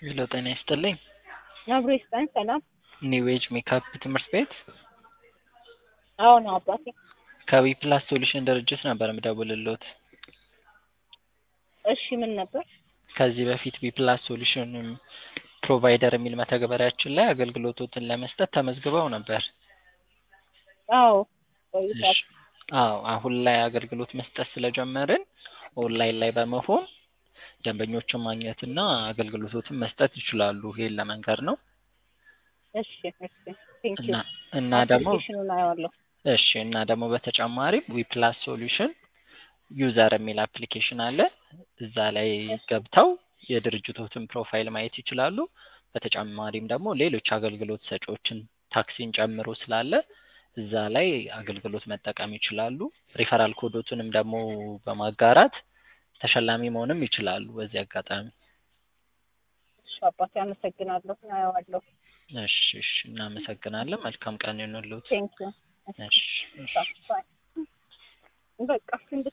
ሄሎ ጤና ይስጥልኝ። አብሮ ይስጠን። ሰላም። ኒው ኤጅ ሜካፕ ትምህርት ቤት አዎ ነው አባቴ። ከዊ ፕላስ ሶሉሽን ድርጅት ነበር የምደውልልዎት። እሺ ምን ነበር? ከዚህ በፊት ዊ ፕላስ ሶሉሽን ፕሮቫይደር የሚል መተግበሪያችን ላይ አገልግሎቶትን ለመስጠት ተመዝግበው ነበር። አዎ እሺ። አዎ አሁን ላይ አገልግሎት መስጠት ስለጀመርን ኦንላይን ላይ በመሆን ደንበኞችን ማግኘትና አገልግሎቶትን መስጠት ይችላሉ። ይሄን ለመንገር ነው እሺ እሺ ቴንክ ዩ እና እና ደግሞ አፕሊኬሽኑን አየዋለሁ። እሺ እና ደግሞ በተጨማሪም ዊ ፕላስ ሶሉሽን ዩዘር የሚል አፕሊኬሽን አለ። እዛ ላይ ገብተው የድርጅቶትን ፕሮፋይል ማየት ይችላሉ። በተጨማሪም ደግሞ ሌሎች አገልግሎት ሰጪዎችን ታክሲን ጨምሮ ስላለ እዛ ላይ አገልግሎት መጠቀም ይችላሉ። ሪፈራል ኮዶቱንም ደግሞ በማጋራት ተሸላሚ መሆንም ይችላሉ። በዚህ አጋጣሚ እሺ አባቴ አመሰግናለሁ። አየዋለሁ። እሺ እሺ እናመሰግናለን። መልካም ቀን ይሁንልዎት። ቴንክ ዩ እሺ እሺ በቃ